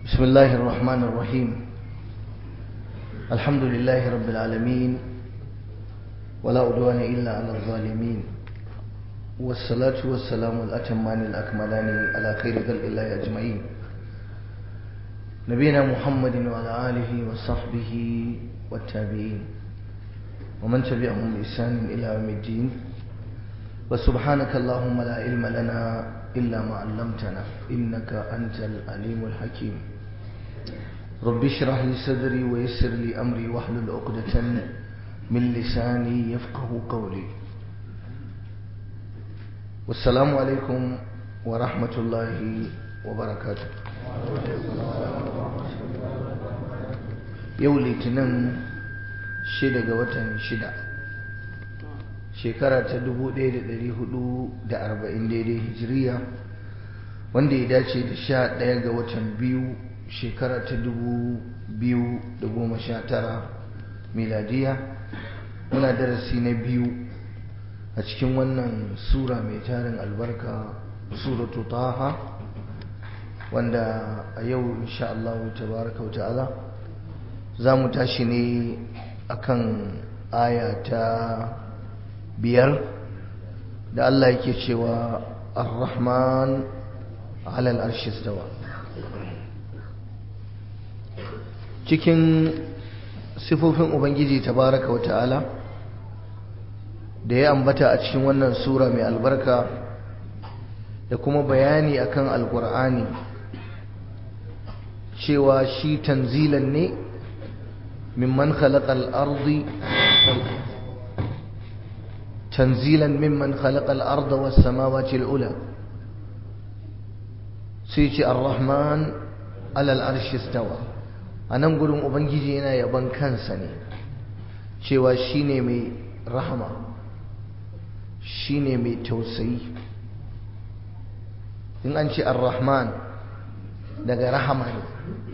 بسم الله الرحمن الرحيم الحمد لله رب العالمين ولا عدوان إلا على الظالمين والصلاة والسلام الأتمان الأكملان على خير خلق الله أجمعين نبينا محمد وعلى آله وصحبه والتابعين ومن تبعهم بإحسان إلى يوم الدين وسبحانك اللهم لا علم لنا إلا ما علمتنا إنك أنت العليم الحكيم رب اشرح لي صدري ويسر لي أمري واحلل عقدة من لساني يفقه قولي والسلام عليكم ورحمة الله وبركاته yau litinin shida ga watan shida shekara ta 1440 daidai hijiriya wanda ya dace da sha ɗaya ga watan biyu shekara ta 2019 miladiya muna darasi na biyu a cikin wannan sura mai tarin albarka suratu taha wanda a yau insha Allah tabaraka wa ta'ala za mu tashi ne akan aya ta biyar da Allah yake cewa ar-rahman alal arshi stawa cikin sifofin ubangiji tabaraka wata'ala da ya ambata a cikin wannan sura mai albarka da kuma bayani akan alkur'ani cewa shi tanzilan ne mimman khalaqal ardi تنزيلا ممن خلق الأرض والسماوات الأولى سيتي الرحمن على العرش استوى anan gurin ubangiji yana yaban kansa ne cewa shine mai rahama shine mai tausayi in an ce ar-rahman daga rahama ne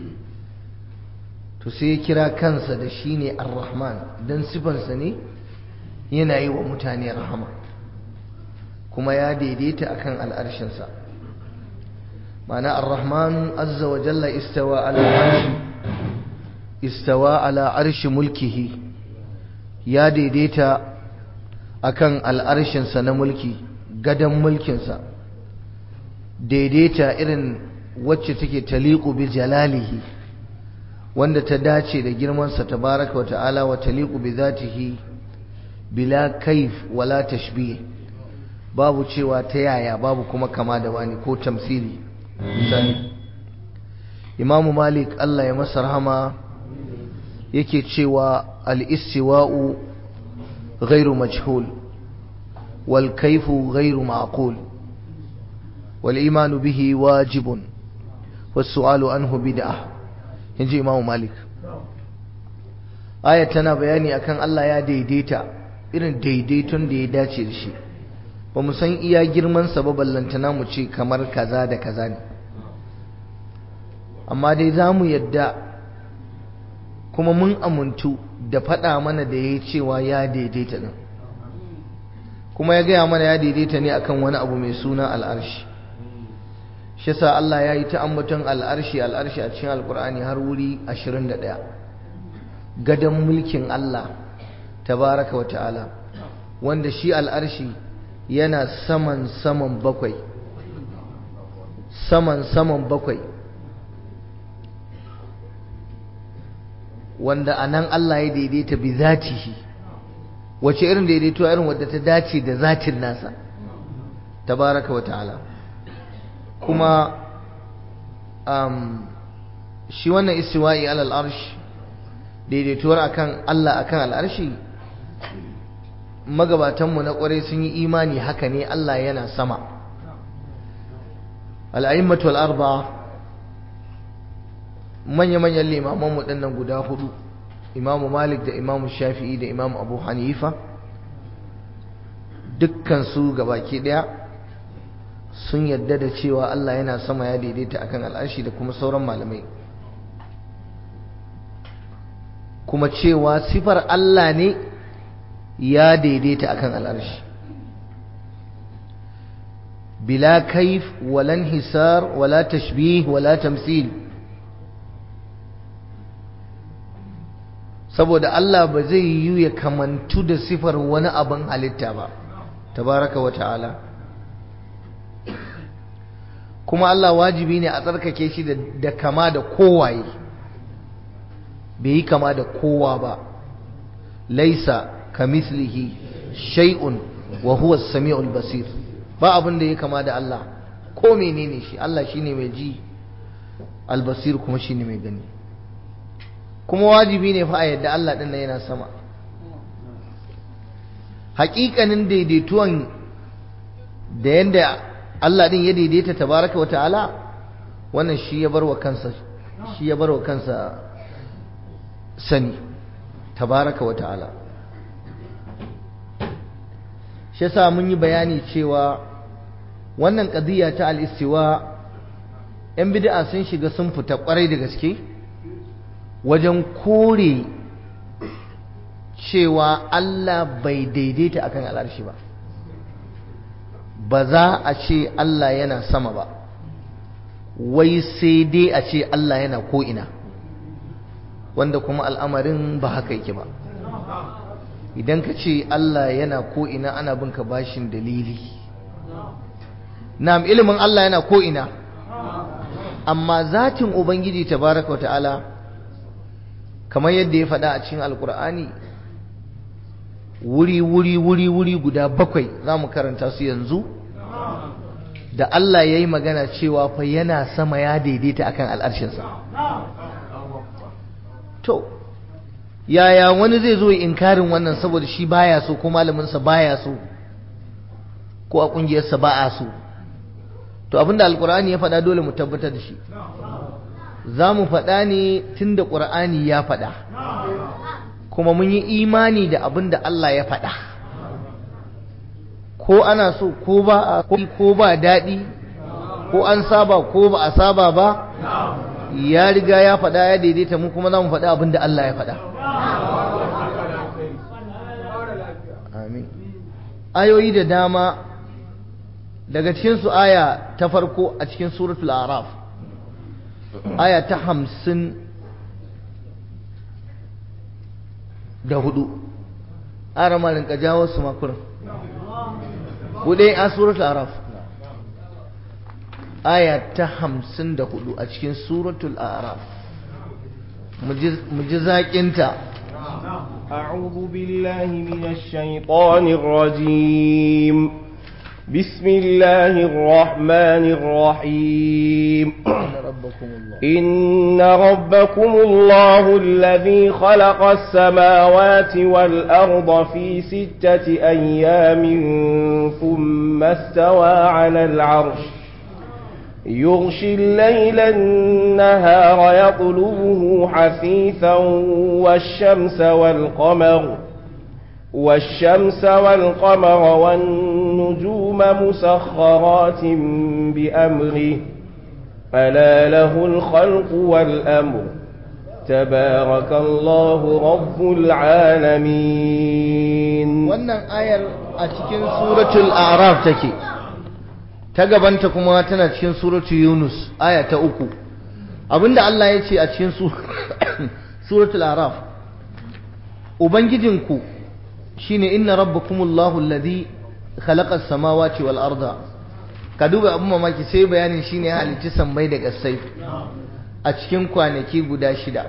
to sai ya kira kansa da shine ar-rahman dan sifansa ne yana yi wa mutane rahama kuma ya daidaita akan al'arshinsa ma'ana ar-rahman azza wa jalla istawa ala arshi istawa ala arshi mulkihi ya daidaita akan al'arshinsa na mulki gadon mulkinsa daidaita irin wacce take taliqu bi jalalihi wanda ta dace da girmansa tabaraka wa ta'ala wa taliqu bi zatihi bila kaif wala tashbih babu cewa ta yaya babu kuma kama da wani ko tamsili misali imamu malik Allah ya masa rahama yake cewa al-istiwa'u ghairu majhul wal kayfu ghairu ma'qul wal imanu bihi wajibun was su'alu anhu bid'ah inji imamu malik aya tana bayani akan Allah ya daidaita irin daidaiton da ya dace da shi ba mu san iya girmansa ba ballantana mu ce kamar kaza da kaza ne amma dai za mu yadda kuma mun amuntu da faɗa mana da ya cewa ya daidaita ɗin kuma ya gaya mana ya daidaita ne akan wani abu mai suna al'arshi shi sa Allah ya yi ta ambaton al'arshi al'arshi a cikin alkur'ani har wuri 21 gadon mulkin Allah tabaraka wa ta'ala wanda shi al'arshi yana saman saman bakwai saman saman bakwai wanda a nan Allah ya daidaita bi zatihi wace irin daidaito irin wadda ta dace da zatin nasa tabaraka wa ta'ala kuma um, shi wannan istiwa'i alal arsh daidaituwar akan Allah akan al'arshi magabatanmu na ƙwarai sun yi imani haka ne Allah yana sama al'a'immatu al'arba manya-manyan limamanmu ɗannan guda hudu imamu malik da imamu shafi'i da imamu abu hanifa dukkansu gabaki ɗaya sun yadda da cewa Allah yana sama ya daidaita akan al'arshi da kuma sauran malamai kuma cewa sifar Allah ne ya daidaita akan al'arshi bila kaif wala hisar wala tashbih wala tamsil saboda Allah ba zai yi ya kamantu da sifar wani abin halitta ba tabaraka wa ta'ala kuma Allah wajibi ne a tsarkake shi da kama da kowaye bai yi kama da kowa ba laisa kamislihi shay'un wa huwa as-sami'ul basir ba abin da ya kama da Allah ko menene shi Allah shine mai ji al-basir kuma shine mai gani kuma wajibi ne fa a yadda Allah din nan yana sama haƙiƙanin daidaituwan da yanda Allah din ya daidaita tabaraka wata'ala wannan shi ya barwa kansa shi ya barwa kansa sani tabaraka wata'ala shi yasa mun yi bayani cewa wannan qadiya ta al-istiwa yan bid'a sun shiga sun fita kwarai da gaske wajen kore cewa Allah bai daidaita akan al'arshi ba ba za a ce Allah yana sama ba wai sai dai a ce Allah yana ko'ina wanda kuma al'amarin ba haka yake ba idan ka ce Allah yana ko'ina ana bin ka bashin dalili na'am ilimin Allah yana ko'ina amma zatin Ubangiji tabaraka wa ta'ala kamar yadda ya faɗa a cikin alkur'ani wuri wuri wuri wuri guda bakwai za mu karanta su yanzu da Allah ya yi magana cewa fa yana sama ya daidaita akan al'arshinsa to yaya wani zai zo inkarin wannan saboda shi baya so ko malaminsa baya so ko a ƙungiyarsa ba a so to abinda alkur'ani ya faɗa dole mu tabbatar da shi za mu faɗa ne tun da ƙur'ani ya faɗa kuma mun yi imani da abin da Allah ya faɗa ko ana so ko ba a ko ba daɗi ko an saba ko ba a saba ba ya riga ya faɗa ya daidaita mu kuma za mu faɗa abin da Allah ya faɗa amin ayoyi da dama daga cikinsu aya ta farko a cikin suratul araf aya ta hamsin da hudu ara malin ka jawo su makurin hudu a suratul araf aya ta hamsin da hudu a cikin suratul araf mu ji zaƙinta أعوذ بالله من الشيطان الرجيم بسم الله الرحمن الرحيم إن ربكم الله الذي خلق السماوات والأرض في ستة أيام ثم استوى على العرش يغشي الليل النهار يطلبه حثيثا والشمس والقمر والشمس والقمر والنجوم مسخرات بأمره ألا له الخلق والأمر تبارك الله رب العالمين wannan ayar a cikin suratul a'raf take ta gabanta kuma tana cikin suratul yunus aya ta uku abinda Allah ya ce a cikin suratul a'raf ubangijinku shine inna rabbakumullahu alladhi khalaqa as-samawati wal arda ka duba abin mamaki sai bayanin shine ya halicci sammai da ƙasai a cikin kwanaki guda shida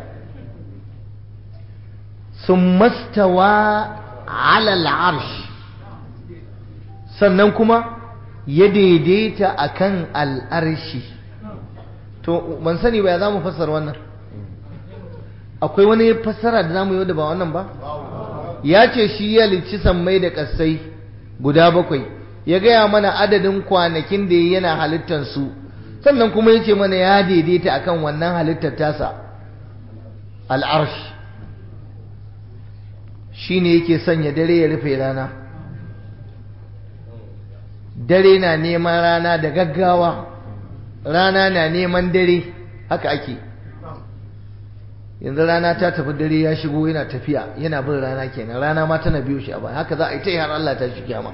sun mastawa alal arsh sannan kuma ya daidaita akan al'arshi to ban sani ba ya za mu fassara wannan akwai wani fassara da za mu yi da ba wannan ba ya ce shi ya halicci sammai da ƙasai guda bakwai ya gaya mana adadin kwanakin da yana halittar su sannan kuma ya ce mana ya daidaita akan wannan halittar tasa al'arsh shi ne yake sanya dare ya rufe rana dare na neman rana da gaggawa rana na neman dare haka ake yanzu rana ta tafi dare ya shigo yana tafiya yana bin rana kenan rana ma tana biyo shi a baya haka za a yi ta yi har Allah ta shi kiyama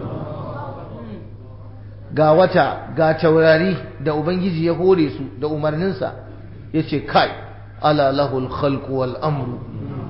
ga wata ga taurari da ubangiji ya hore su da umarninsa ya ce kai ala lahul khalqu wal amru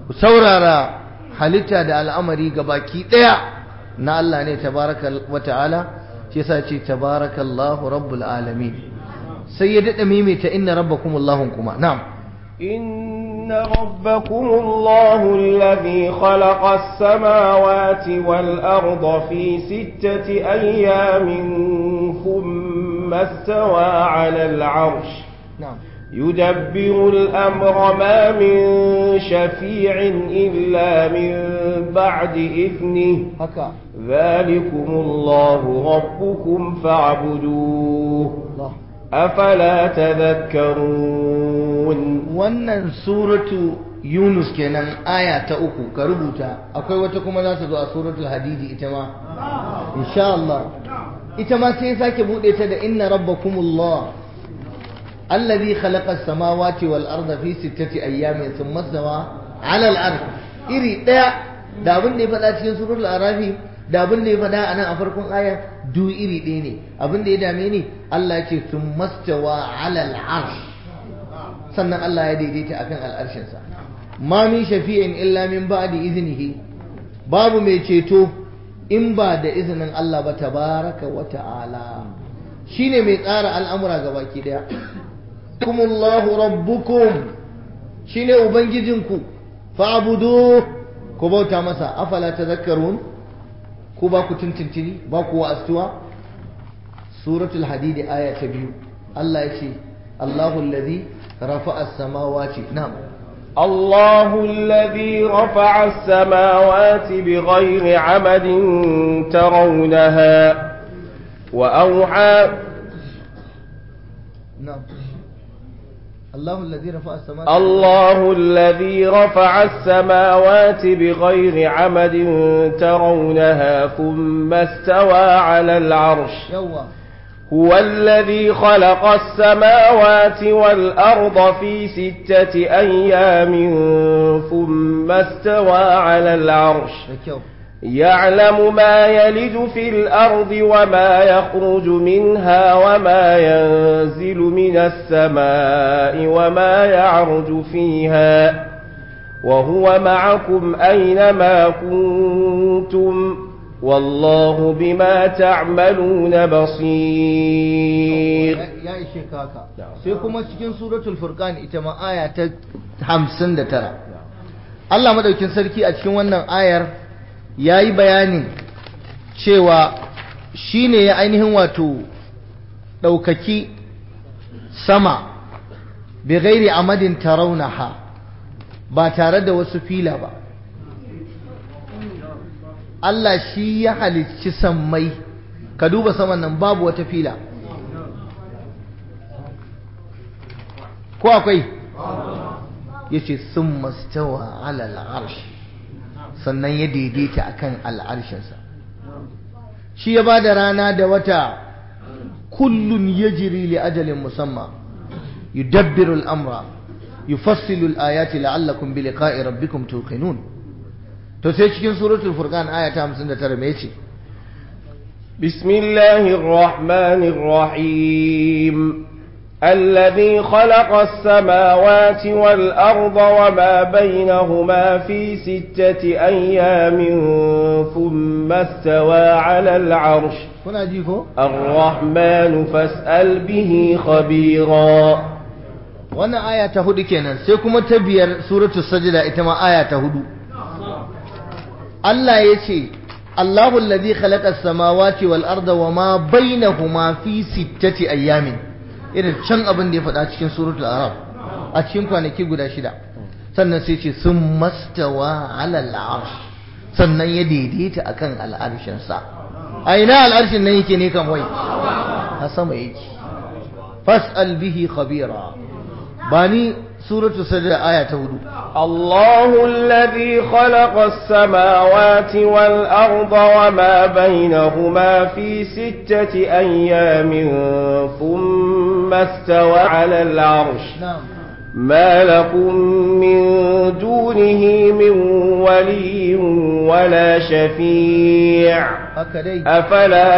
ku saurara halitta da al'amari ga baki ɗaya na Allah ne tabaraka wa ta'ala shi yasa ce tabarakallahu rabbul alamin sai ya dada maimaita inna rabbakumullahu kuma na'am إن ربكم الله الذي خلق السماوات والأرض في ستة أيام ثم استوى على العرش na'am يدبر الأمر ما من شفيع إلا من بعد إذنه haka ذلكم الله ربكم فاعبدوه Allah أفلا تذكرون wannan suratu Yunus kenan aya ta uku ka rubuta akwai wata kuma za ta zo a suratul hadidi ita ma insha Allah ita ma sai ya sake bude ta da inna rabbakumullah alladhi khalaqa as-samawati wal arda fi sittati ayyamin thumma stawa 'ala al-arsh iri daya da abin da ya faɗa cikin suratul arafi da abin da ya faɗa a nan a farkon aya du iri ɗaya ne abin da ya dame ni Allah ya ce thumma stawa 'ala al-arsh sannan Allah ya daidaita akan al'arshinsa ma min shafi'in illa min ba'di iznihi babu mai ceto in ba da izinin Allah ba tabaraka wa ta'ala shine mai tsara al'amura ga baki daya kumullahu rabbukum shine ubangijinku fa'budu ku bauta masa afala tadhakkarun ku ba ku tuntuntuni ba ku wa'astuwa suratul hadid aya ta biyu Allah ya ce Allahu alladhi rafa'a as-samawati na'am الله الذي رفع السماوات بغير عمد ترونها وأوحى نعم الله الذي رفع السماوات الله الذي رفع السماوات بغير عمد ترونها ثم استوى على العرش يوا هو الذي خلق السماوات والأرض في ستة أيام ثم استوى على العرش da kyau يعلم ما يلج في الأرض وما يخرج منها وما ينزل من السماء وما يعرج فيها وهو معكم أينما كنتم والله بما تعملون بصير ya ishe ka haka sai kuma cikin suratul furqan ita ma aya ta 59 Allah madaukin sarki a cikin wannan ayar yayi bayanin cewa shine ya ainihin wato daukaki sama bi ghairi amadin tarawnaha ba tare da wasu fila ba Allah shi ya halicci sammai ka duba saman nan babu wata fila ko akwai ya ce sun mastawa alal arsh sannan ya daidaita akan al'arshinsa shi ya ba da rana da wata kullun ya jiri li ajalin musamman yudabbiru al'amra yufassilu al'ayati la'allakum bi liqa'i rabbikum tuqinun to sai cikin suratul furqan aya ta 59 me yace بسم الله الرحمن الرحيم الذي خلق السماوات والأرض وما بينهما في ستة أيام ثم استوى على العرش kuna ji ko الرحمن فاسأل به خبيرا wannan aya ta hudu kenan sai kuma ta biyar suratul sajda ita ma aya ta hudu Allah ya ce Allahu alladhi khalaqa as-samawati wal arda wama bainahuma fi sittati ayyamin irin can abin da ya faɗa cikin suratul arab a cikin kwanaki guda shida sannan sai ce sun mastawa ala al'arsh sannan ya daidaita akan al'arshin sa a ina al'arshin nan yake ne kan wai a sama yake fas'al bihi khabira bani suratul sajda aya ta hudu الله الذي خلق السماوات والأرض وما بينهما في ستة أيام ثم استوى على العرش na'am ما لكم من دونه من ولي ولا شفيع haka dai أفلا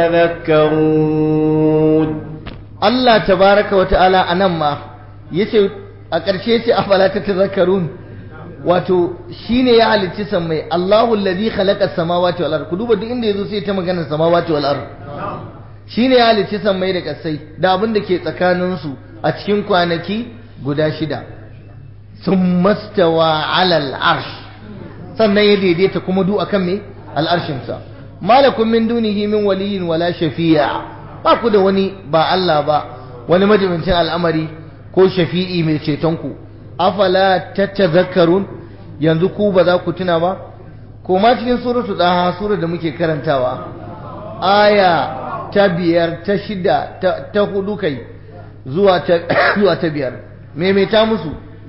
تتذكرون Allah tabaraka wa ta'ala a nan ma yace a ƙarshe ce afala ta tazakkarun wato shine ya halicci sammai Allahu allazi khalaqa samawati wal ard ku duba duk inda yazo sai ta magana samawati wal ard shine ya halicci sammai da kasai da abin da ke tsakanin su a cikin kwanaki guda shida thumma stawa ala al arsh sannan ya daidaita kuma du akan me al arshin sa malakum min dunihi min waliyyin wala shafi'a ba ku da wani ba Allah ba wani majibincin al'amari ko shafi'i mai ceton ku afala tatazakkarun yanzu ku ba za ku tuna ba ko ma cikin suratu daha sura da muke karantawa aya ta biyar ta shida ta hudu kai zuwa ta zuwa ta biyar maimaita musu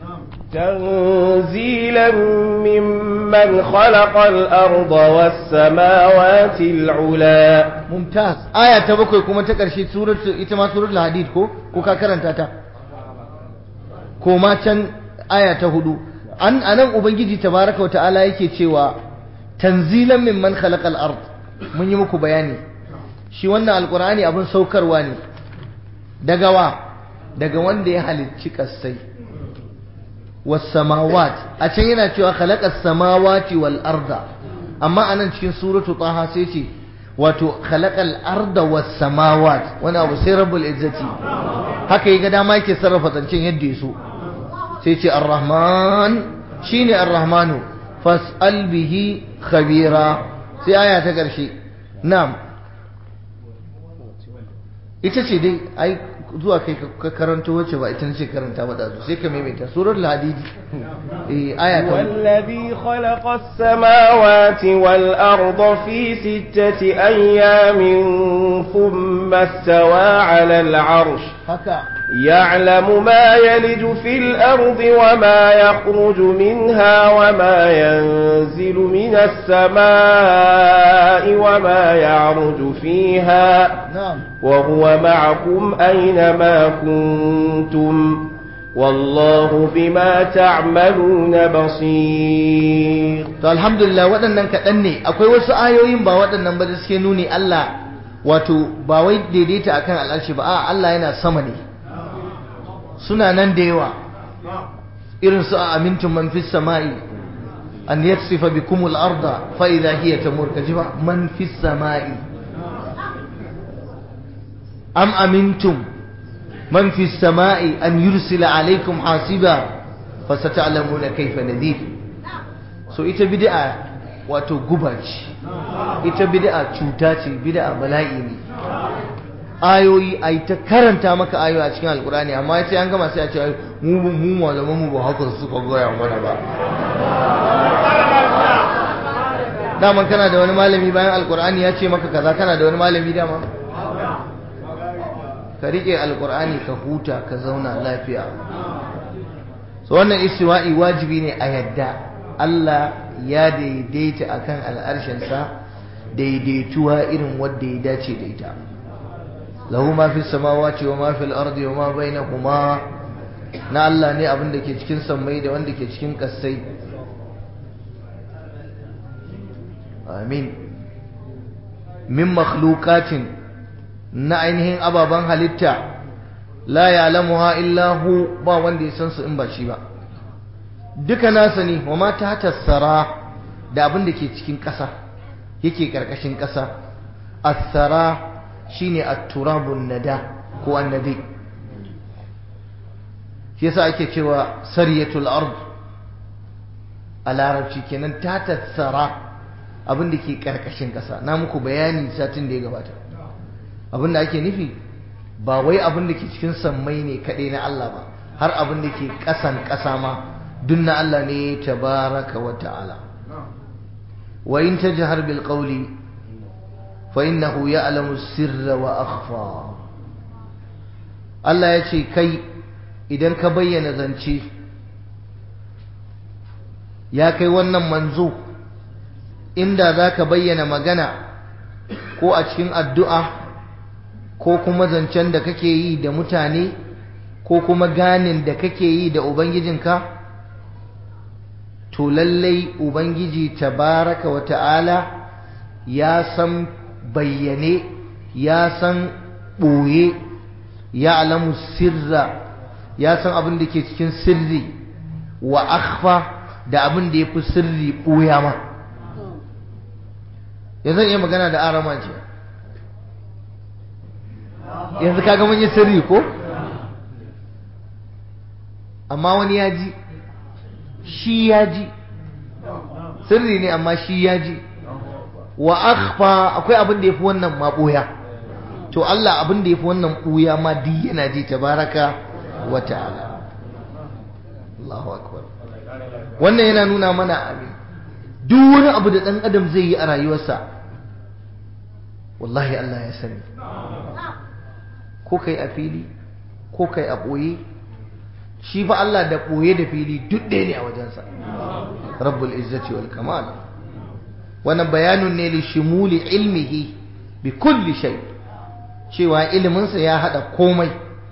تنزيلا ممن خلق الأرض والسماوات العلا mumtaz aya ta bakwai kuma ta ƙarshe suratu ita ma suratul hadid ko ko ka karanta ta ko ma can aya ta hudu an anan ubangiji tabaraka wa ta'ala yake cewa tanzilan mimman khalaqal ard mun yi muku bayani shi wannan alqur'ani abin saukarwa ne daga wa daga wanda ya halicci kasai was samawat a can yana cewa khalaqas samawati wal arda amma anan cikin suratu taha sai ce wato khalaqal arda was samawat wani abu sai rabbul izzati haka yaga dama yake sarrafa zancen yadda ya so sai ce ar-rahman shine ar-rahmanu fas'al bihi khabira sai aya ta karshe na'am ita ce dai ai zuwa kai ka karanto wacce ba ita ce karanta ba da sai ka maimaita surar al-hadid eh aya ta والذي خلق السماوات والأرض في ستة أيام ثم استوى على العرش haka يعلم ما يلج في الأرض وما يخرج منها وما ينزل من السماء وما يعرج فيها na'am وهو معكم أينما كنتم والله بما تعملون بصير to alhamdulillah waɗannan kaɗan ne akwai wasu ayoyin ba waɗannan ba da suke nuni Allah wato ba wai daidaita akan al'arshi ba a Allah yana sama ne suna nan da yawa irin su a amintun man fis sama'i an yaksifa bikum al-arda fa idha hiya tamur kaji ba man fis sama'i am amintum man fis sama'i an yursila alaykum hasiba fa sata'lamuna kayfa nadhir so ita bid'a wato guba ce ita bid'a cuta ce bid'a bala'i ne ayoyi ai ta karanta maka ayoyi a cikin alkurani amma sai an gama sai a ce ai, mu mu malaman mu ba haka suka goya mana ba daman kana da wani malami bayan alkurani ya ce maka kaza kana da wani malami dama ka rike alkurani ka huta ka zauna lafiya so wannan istiwa'i wajibi ne a yadda Allah ya daidaita akan al'arshinsa daidaituwa irin wadda ya dace da ita lahu ma fi samawati wa ma fil ardi wa ma bainahuma na Allah ne abin da ke cikin sammai da wanda ke cikin kassai amin min makhluqatin na ainihin ababen halitta la ya'lamuha illa hu ba wanda ya san su in ba shi ba duka nasa ne wa ma ta tassara da abin da ke cikin ƙasa yake ƙarƙashin ƙasa asara shine at-turabun nada ko annadi shi yasa ake cewa sariyatul ard a larabci kenan ta tassara abin da ke ƙarƙashin ƙasa na muku bayani satin da ya gabata abin da ake nufi ba wai abin da ke cikin sammai ne kaɗai na Allah ba har abin da ke ƙasan ƙasa ma duk na Allah ne tabaraka wa ta'ala wa in tajhar bil qawli fa innahu ya'lamu sirra wa akhfa Allah ya ce kai idan ka bayyana zance ya kai wannan manzo inda za ka bayyana magana ko a cikin addu'a ko kuma zancen da kake yi da mutane ko kuma ganin da kake yi da ubangijinka to lallai ubangiji tabaraka wa ta'ala ya san bayyane ya san ɓoye ya alamu sirra ya san abin da ke cikin sirri wa akhfa da abin da ya fi sirri ɓuya ma yanzu iya magana da arama ce yanzu kaga mun yi sirri ko amma wani ya ji shi ya ji sirri ne amma shi ya ji wa akhfa akwai abin da yafi wannan ma boya to Allah abin da yafi wannan boya ma duk yana ji tabaraka wa ta'ala Allahu akbar wannan yana nuna mana abin duk wani abu da dan adam zai yi a rayuwarsa wallahi Allah ya sani ko kai a fili ko kai a boye shi fa Allah da boye da fili duk ɗaya ne a wajensa rabbul izzati wal kamal wannan bayanun ne li shimuli ilmihi bi kulli shay cewa iliminsa ya hada komai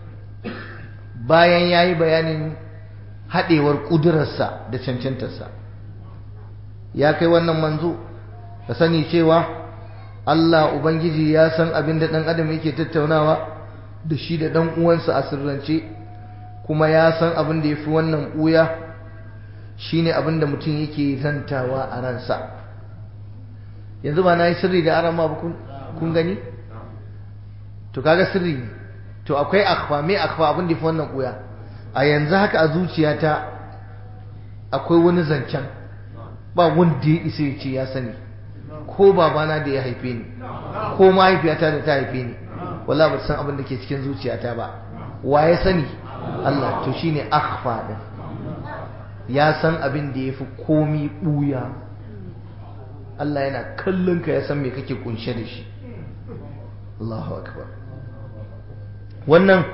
bayan yayi bayanin hadewar kudurarsa da cancantarsa ya kai wannan manzo ka sani cewa Allah ubangiji ya san abin da dan adam yake tattaunawa da shi da dan uwansa a sirrance kuma ya san abin da yafi wannan buya shine abin da mutum yake zantawa a ransa yanzu ba na yi sirri da arama ba kun gani to kaga sirri ne to akwai akhfa me akhfa abin da yafi wannan buya a yanzu haka a zuciyata akwai wani zancen ba wanda ya isa ya ce ya sani ko babana da ya haife ni ko mahaifiyata da ta haife ni wallahi ba san abin da ke cikin zuciyata ba wa ya sani Allah to shine akhfa din ya san abin da yafi komi buya Allah yana kallon ka ya san me kake kunshe da shi Allahu akbar wannan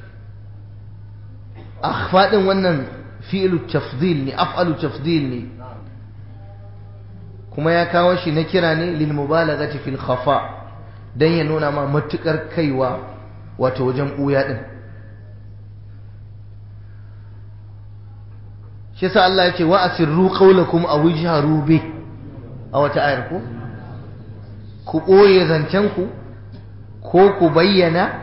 akhfa din wannan fi'lu tafdil ne af'alu tafdil ne kuma ya kawo shi na kira ne lil mubalaghati fil khafa dan ya nuna ma matukar kaiwa wato wajen buya din shi yasa Allah ya ce wa asirru qawlakum aw ijharu bi a wata ayar ko ku boye zancen ku ko ku bayyana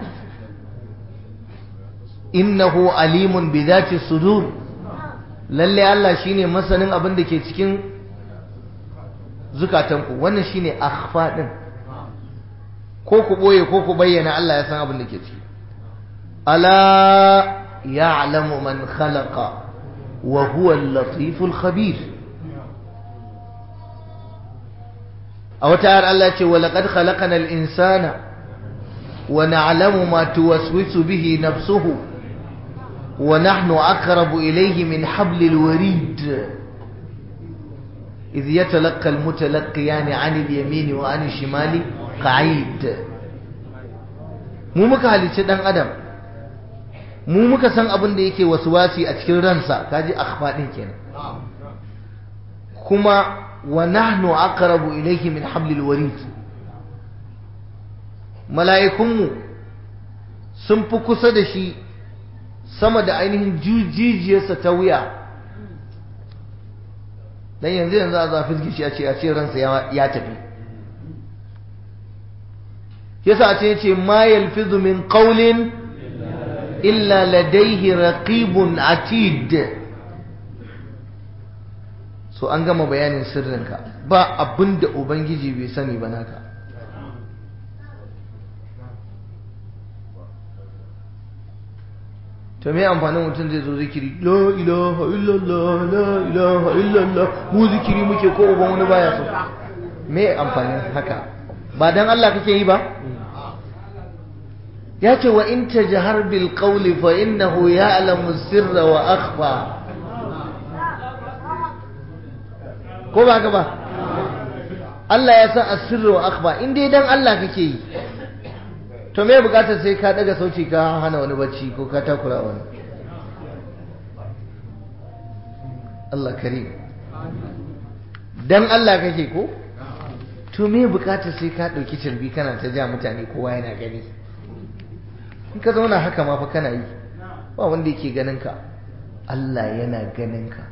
innahu alimun bi dhati sudur lalle Allah shine masanin abin da ke cikin zukatanku wannan shine akhfa din ko ku boye ko ku bayyana Allah ya san abin da ke ciki ala ya'lamu man khalaqa wa huwa al-latiful khabir a wata ayar Allah ce wa laqad khalaqana al-insana wa na'lamu ma tuwaswisu bihi nafsuhu wa nahnu aqrabu ilayhi min hablil warid إذ يتلقى المتلقيان عن اليمين وعن الشمال قعيد mu muka halicci dan adam mu muka san abin da yake wasuwasi a cikin ransa kaji akhfa din kenan kuma wa nahnu aqrabu ilayhi min hablil warid mala'ikunmu sun fi kusa da shi sama da ainihin jijiyarsa ta wuya dan yanzu yanzu a zafi gishi a ce a ce ransa ya tafi yasa a ce yace ma yalfizu min qawlin illa ladayhi raqibun atid so an gama bayanin sirrinka ba abinda ubangiji bai sani ba naka to me amfanin mutum zai zo zikiri la ilaha illallah la ilaha illallah mu zikiri muke ko uban wani baya so me amfanin haka ba dan Allah kake yi ba ya ce wa in tajhar bil qawli fa innahu ya'lamu sirra wa akhfa ko ba ka ba Allah ya san asirra wa akhfa in dai dan Allah kake yi to me bukatar sai ka daga sauci ka hana wani bacci ko ka takura wani Allah karim dan Allah kake ko to me bukatar sai ka dauki cirbi kana ta ja mutane kowa yana gani in ka zauna haka ma fa kana yi ba wanda yake ganin ka Allah yana ganin ka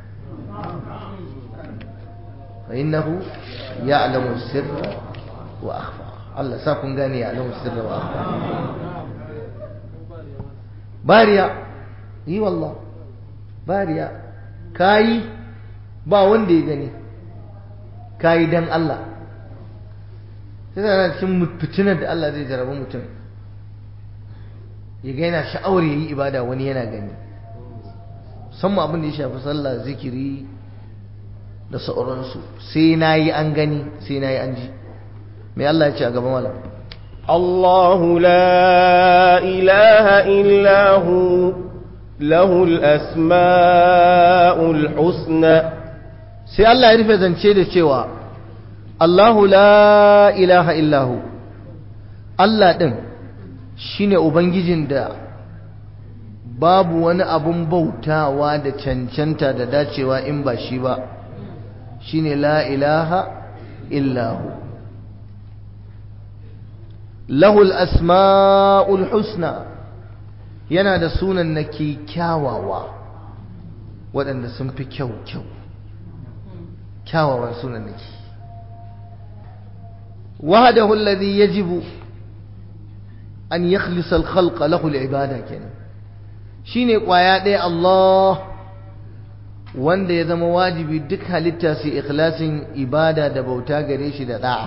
fa innahu ya'lamu sirra wa akhfa Allah sa kun gane ya alamu sirra wa bariya yi wallah bariya kayi ba wanda ya gani kayi dan Allah sai da cikin fitinar da Allah zai jarabi mutum ya ga yana sha'awar yayi ibada wani yana gani musamman abin da ya shafi sallah zikiri da sauransu sai na yi an gani sai na yi an ji mai Allah ya ce a gaban malam الله لا إله إلا هو له الأسماء الحسنى sai Allah ya rufe zance da cewa Allahu la ilaha illahu Allah ɗin shine ubangijin da babu wani abun bautawa da cancanta da dacewa in ba shi ba shine la ilaha illahu lahul asma'ul husna yana da sunan na kyawawa waɗanda sun fi kyau kyau kyawawan sunan nake wahdahu alladhi yajibu an yakhlisa al-khalqa lahu al-ibada kenan shine kwaya ɗaya Allah wanda ya zama wajibi duk halitta su ikhlasin ibada da bauta gare shi da da'a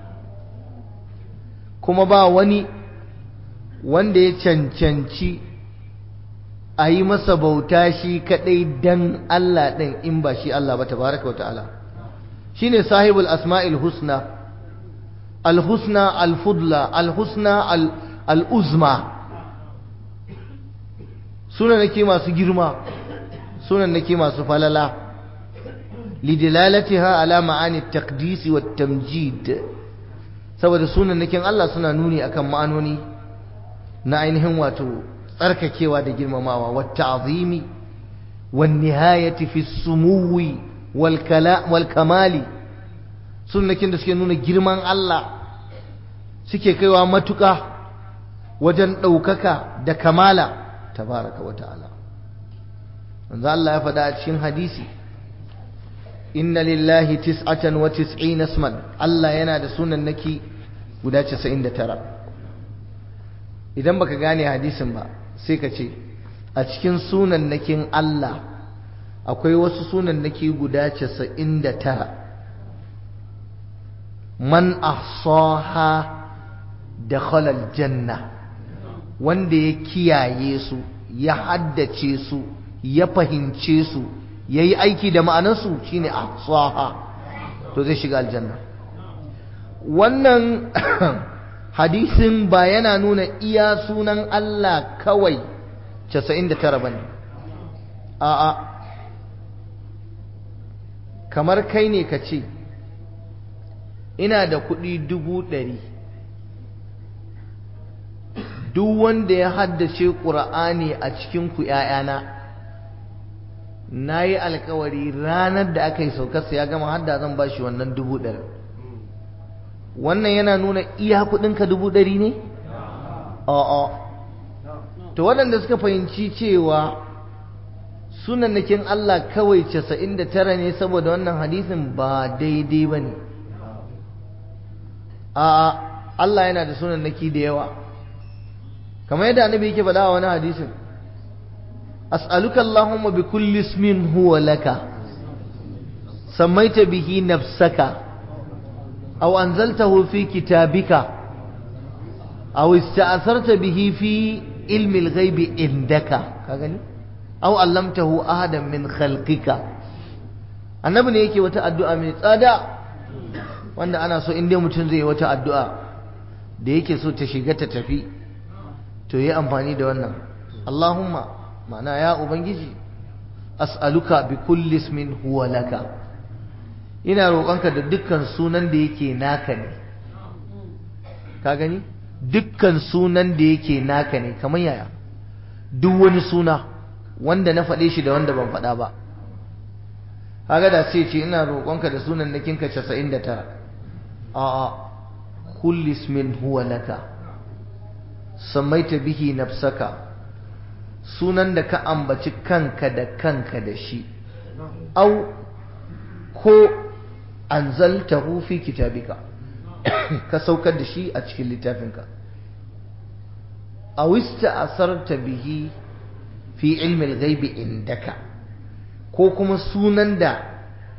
kuma ba wani wanda ya cancanci a yi masa bauta shi kadai dan Allah ɗin in ba shi Allah ba tabaraka wa ta'ala shine sahibul asma'il husna al-husna al-fudla al-husna al-uzma sunan nake masu girma sunan nake masu falala lidilalatiha ala ma'ani at-taqdis wa tamjid saboda sunan nakin Allah suna nuni akan ma'anoni na ainihin wato tsarkakewa da girmamawa wa ta'zimi wan nihayati fi sumuwi wal kamali sunnakin da suke nuna girman Allah suke kaiwa matuka wajen ɗaukaka da kamala tabaraka wa ta'ala manzo Allah ya faɗa a cikin hadisi inna lillahi tis'atan wa tis'ina isman Allah yana da sunan naki guda 99 idan baka gane hadisin ba sai ka ce a cikin sunan nakin Allah akwai wasu sunan naki guda 99 man ahsaha dakhala aljanna wanda ya kiyaye su ya haddace su ya fahimce su yayi aiki da ma'anarsu shine ahsaha to zai shiga aljanna wannan hadisin ba yana nuna iya sunan Allah kawai 99 bane a'a kamar kai ne ka ce ina da kuɗi dubu ɗari duk wanda ya haddace ƙura'ani a cikinku ‘ya'yana na yi alkawari ranar da aka yi saukarsa ya gama hadda zan ba shi wannan dubu ɗari wannan yana nuna iya kuɗinka dubu ɗari ne? a'a to waɗanda suka fahimci cewa sunannakin Allah kawai casa'in da tara ne saboda wannan hadisin ba daidai ba ne a'a Allah yana da sunannaki da yawa kamar yadda annabi yake faɗa a wani hadisin as'aluka allahumma bi kulli ismin huwa laka sammaita bihi nafsaka aw anzaltahu fi kitabika aw ista'tharta bihi fi ilmi al-ghaibi indaka ka gani aw allamtahu ahadan min khalqika annabi ne yake wata addu'a mai tsada wanda ana so in dai mutum zai yi wata addu'a da yake so ta shiga ta tafi to yi amfani da wannan Allahumma ma'ana ya ubangiji as'aluka bi kulli ismin huwa laka ina roƙonka da dukkan sunan da yake naka ne ka gani dukkan sunan da yake naka ne kamar yaya duk wani suna wanda na faɗe shi da wanda ban faɗa ba kaga da sai ce ina roƙonka da sunan nakinka 99 a'a kulli ismin huwa laka sammaita bihi nafsaka sunan da ka ambaci kanka da kanka da shi au ko anzaltahu fi kitabika ka saukar da shi a cikin littafinka aw ista'sarta bihi fi ilmi al-ghaibi indaka ko kuma sunan da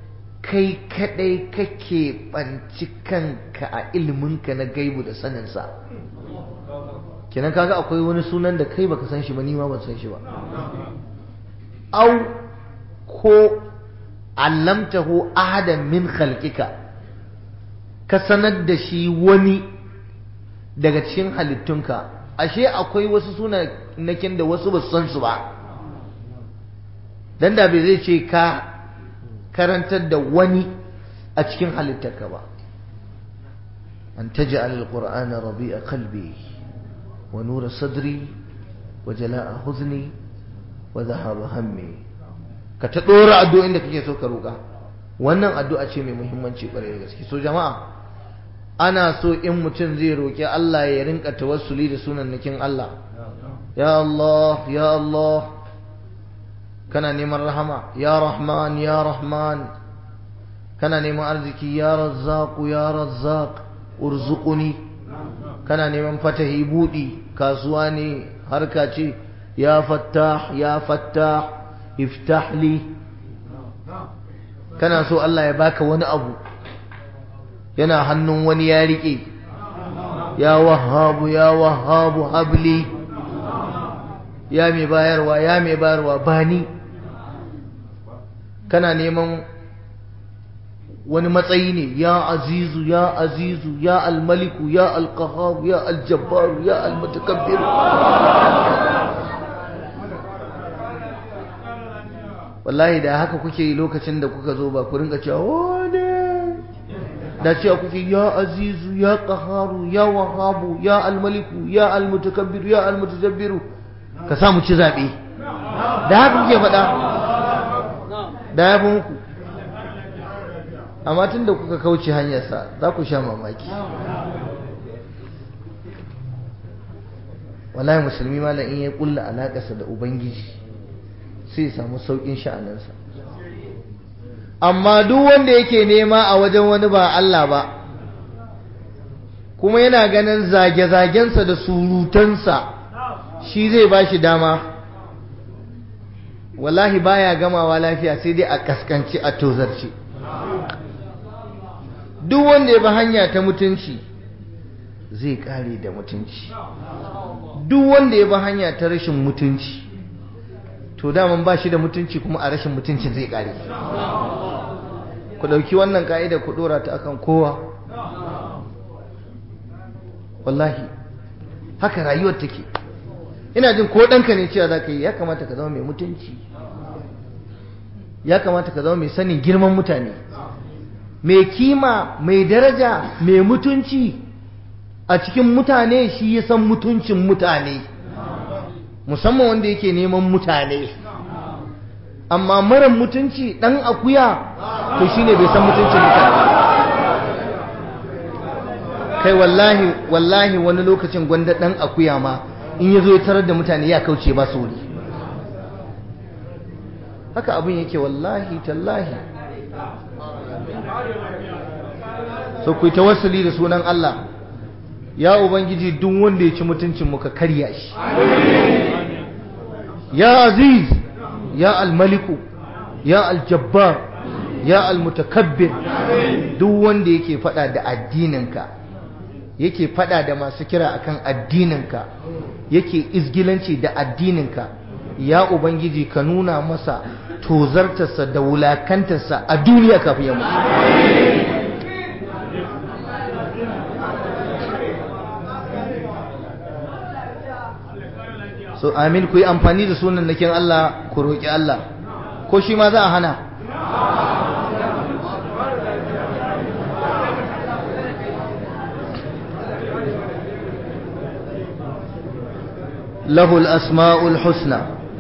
kai kadai kake banci kanka a iliminka na gaibu da saninsa kenan kaga akwai wani sunan da kai baka san shi ba ni ma ban san shi ba au ko allamtahu ahadan min khalqika ka sanar da shi wani daga cikin halittunka ashe akwai wasu sunakin da wasu ba su san su ba dan da bai zai ce ka karantar da wani a cikin halittarka ba an taj'al alqur'ana rabi'a qalbi wa nura sadri wa jala'a huzni wa dhahaba hammi ka ta dora addu'o'in da kake so ka roka wannan addu'a ce mai muhimmanci kwarai da gaske so jama'a ana so in mutum zai roki Allah ya rinka tawassuli da sunannakin Allah ya Allah ya Allah kana neman rahama ya rahman ya rahman kana neman arziki ya razzaq ya razzaq urzuquni kana neman fatahi budi kasuwa ne harka ce ya fattah ya fattah iftah li kana so Allah ya baka wani abu yana hannun wani ya rike ya wahabu ya wahabu habli ya mai bayarwa ya mai bayarwa bani kana neman wani matsayi ne ya azizu ya azizu ya almaliku ya alqahar ya aljabbar ya almutakabbir wallahi da haka kuke yi lokacin da kuka zo ba ku rinka cewa wane da cewa kuke ya azizu ya qaharu ya wahabu ya almaliku ya almutakabbir ya almutajabbiru ka samu ci zabe da haka kuke faɗa da ya fi muku amma tun da kuka kauce hanyarsa za ku sha mamaki wallahi musulmi malam in ya kulla alaƙarsa da ubangiji sai ya samu sauƙin sha'aninsa amma duk wanda yake nema a wajen wani ba Allah ba kuma yana ganin zage-zagensa da surutansa shi zai ba shi dama wallahi baya gamawa lafiya sai dai a kaskanci a tozarci duk wanda ya bi hanya ta mutunci zai kare da mutunci duk wanda ya bi hanya ta rashin mutunci to daman ba shi da mutunci kuma a rashin mutunci zai kare ku ɗauki wannan ka'ida ku ɗora ta akan kowa wallahi haka rayuwar take ina jin ko ɗanka ne cewa za ka yi ya kamata ka zama mai mutunci ya kamata ka zama mai sanin girman mutane mai kima mai daraja mai mutunci a cikin mutane shi ya san mutuncin mutane musamman wanda yake neman mutane amma mara mutunci ɗan akuya to shine bai san mutuncin mutane kai wallahi wallahi wani lokacin gwanda ɗan akuya ma in ya zo ya tarar da mutane ya kauce ba su wuri haka abin yake wallahi tallahi so ku ta wasali da sunan Allah ya ubangiji duk wanda ya ci mutuncin muka karya shi ya aziz ya almaliku ya aljabbar ya almutakabbir duk wanda yake fada da addininka yake fada da masu kira akan addininka yake izgilanci da addininka ya ubangiji ka nuna masa tozartarsa da wulakantarsa a duniya kafin ya mutu so amin ku yi amfani da sunan nakin Allah ku roƙi Allah ko shi ma za a hana lahul asma'ul husna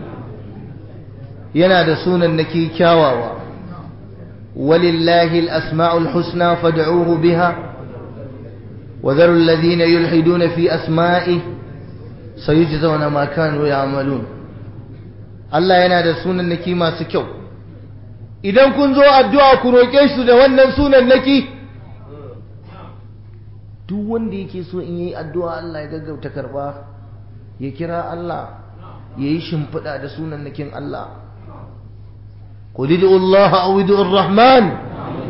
yana da sunan naki kyawawa walillahi al-asma'ul husna fad'uhu biha wa dharu alladhina yulhiduna fi asma'ihi sayujzauna ma kanu ya'malun Allah yana da sunan naki masu kyau idan kun zo addu'a ku roke shi da wannan sunan naki duk wanda yake so in yi addu'a Allah ya gaggauta karba ya kira Allah ya yi shimfiɗa da sunan nakin Allah قل ادعوا الله او ادعوا الرحمن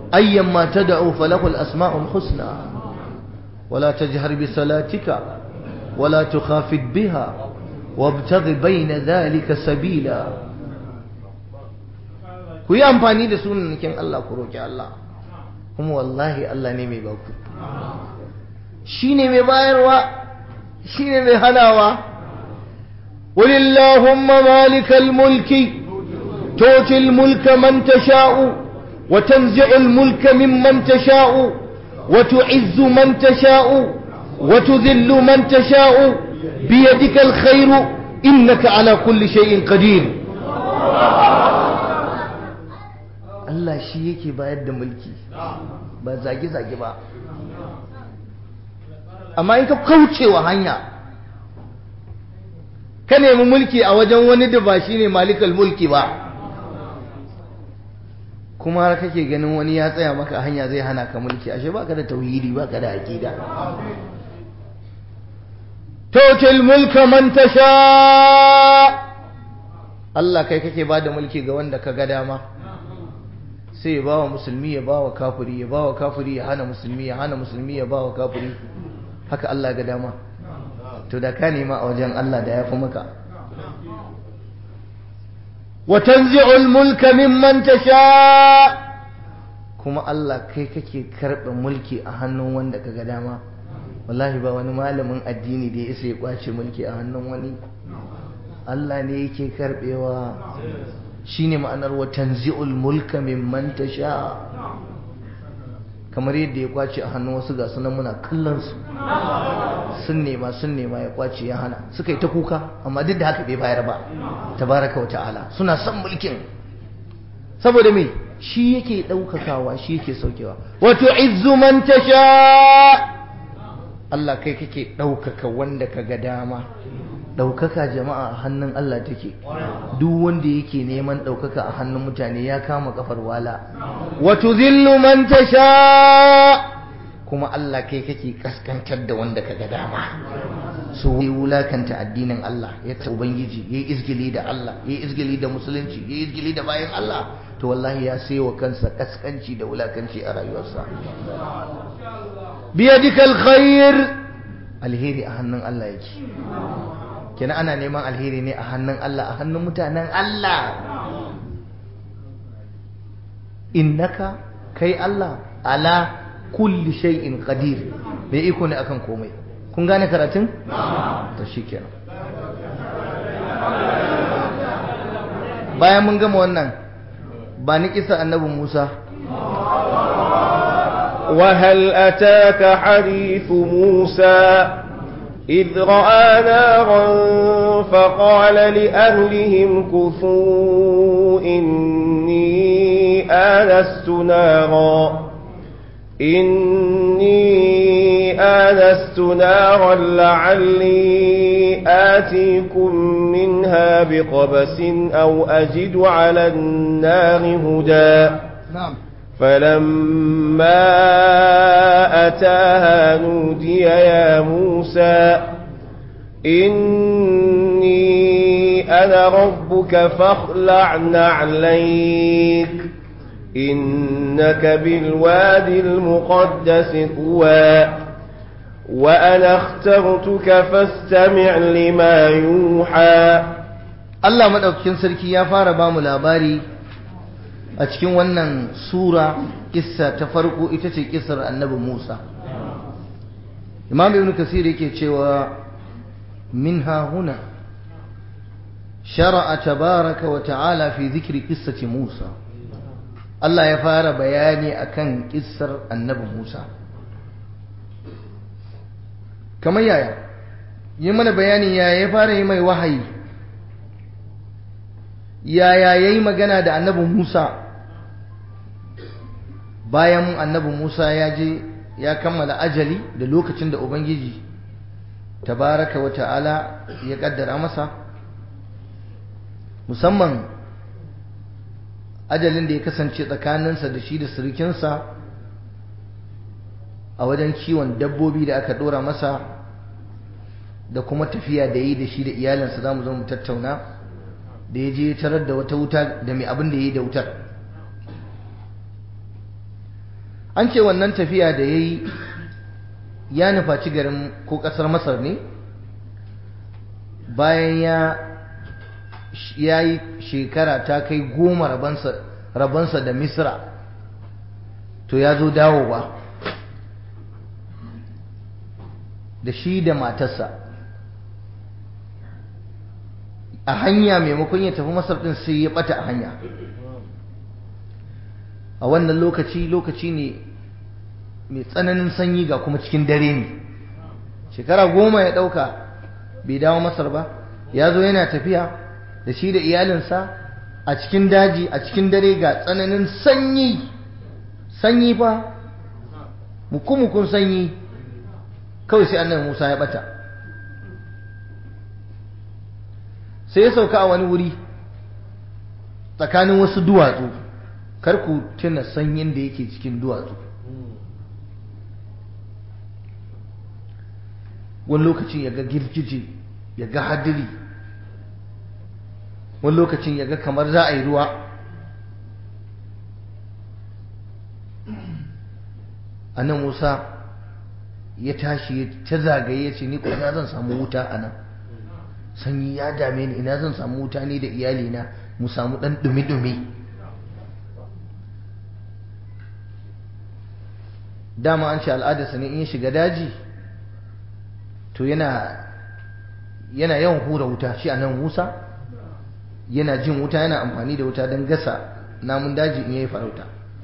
أيما تدعو فله الأسماء الحسنى ولا تجهر بصلاتك ولا تخافت بها وابتغ بين ذلك سبيلا ku yi amfani da sunanakin Allah ku roƙi Allah kuma wallahi Allah ne mai baku shi ne mai bayarwa shi ne mai hanawa walillahumma malikal mulki tutil mulka man tasha'u wa tanzi'ul mulka mimman tasha'u wa tu'izzu man tasha'u wa tudhillu man tasha'u biyadikal khairu innaka ala kulli shay'in qadir Allah shi yake bayar da mulki ba zage-zage ba amma in ka kaucewa hanya ka nemi mulki a wajen wani da ba shi ne malikal mulki ba kuma har kake ganin wani ya tsaya maka a hanya zai hana ka mulki ashe baka da tauhidi baka da aqida tutil mulka man tasha Allah kai kake bada mulki ga wanda ka ga dama sai ya bawa musulmi ya bawa kafiri ya bawa kafiri ya hana musulmi ya hana musulmi ya bawa kafiri haka Allah ga dama to da ka nema a wajen Allah da ya fi maka wa tanzi'ul mulka mimman tasha kuma Allah kai kake karɓe mulki a hannun wanda ka ga dama wallahi ba wani malamin addini da ya isa ya kwace mulki a hannun wani Allah ne yake karɓewa shine ma'anar wa tanzi'ul mulka mimman tasha kamar yadda ya kwace a hannun wasu ga sunan muna kallon su sun nema sun nema ya kwace ya hana suka yi ta kuka amma duk da haka bai bayar ba tabaraka wa ta'ala suna son mulkin saboda me shi yake ɗaukakawa shi yake saukewa wato izzu man tasha Allah kai kake ɗaukaka wanda ka ga dama ɗaukaka jama'a a hannun Allah take duk wanda yake neman ɗaukaka a hannun mutane ya kama kafar wala wato zillu man tasha kuma Allah kai kake kaskantar da wanda ka ga dama so ya wulakanta addinin Allah ya ta ubangiji ya yi izgili da Allah ya yi izgili da musulunci ya yi izgili da bayan Allah to wallahi ya sai wa kansa kaskanci da wulakanci a rayuwarsa biyadikal khair alheri a hannun Allah yake kenan ana neman alheri ne a hannun Allah a hannun mutanen Allah innaka kai Allah ala kulli shay'in qadir mai iko ne akan komai kun gane karatun to shikenan bayan mun gama wannan ba ni kisa annabi Musa وهل أتاك حديث موسى إذ رأى نارا فقال لأهلهم كثوا إني آنست نارا إني آنست نارا لعلي آتيكم منها بقبس أو أجد على النار هدى نعم فلما أتاها نودي يا موسى إني أنا ربك فاخلع نعليك إنك بالوادي المقدس طوى وأنا اخترتك فاستمع لما يوحى Allah madaukakin sarki ya fara ba mu labari a cikin wannan sura kissa ta farko ita ce kissar annabi Musa Imam Ibn Kasir yake cewa minha huna shara'a tabaraka wa ta'ala fi dhikri qissati Musa Allah ya fara bayani akan kissar annabi Musa kamar yaya yi mana bayani yaya ya fara yi mai wahayi yaya ya yi magana da annabi Musa bayan annabi Musa ya je ya kammala ajali da lokacin da Ubangiji tabaraka wa ta'ala ya kaddara masa musamman ajalin da ya kasance tsakaninsa da shi da sirikinsa a wajen kiwon dabbobi da aka dora masa da kuma tafiya da yi da shi da iyalinsa za mu zo mu tattauna da ya je tarar da wata wuta da mai abin da ya yi da wutar an ce wannan tafiya da ya yi ya nufaci garin ko ƙasar masar ne bayan ya ya yi shekara ta kai goma rabansa da misra to ya zo dawowa da shi da matarsa a hanya maimakon ya tafi masar ɗin sai ya ɓata a hanya a wannan lokaci lokaci ne mai tsananin sanyi ga kuma cikin dare ne shekara goma ya ɗauka bai dawo masar ba ya zo yana tafiya da shi da iyalinsa a cikin daji a cikin dare ga tsananin sanyi sanyi fa mukumukun sanyi kawai sai annabi musa ya ɓata sai ya sauka a wani wuri tsakanin wasu duwatsu kar ku tuna sanyin da yake cikin duwatsu wani lokacin ya ga girgije ya ga hadiri wani lokacin ya ga kamar za a yi ruwa a nan musa ya tashi ta zagaye ya ce ni ina zan samu wuta a nan sanyi ya dame ni ina zan samu wuta ni da iyalina mu samu ɗan dumi-dumi dama an ce al'adarsa ne in ya shiga daji to yana yana yawan hura wuta shi a nan musa yana jin wuta yana amfani da wuta don gasa namun daji in yayi farauta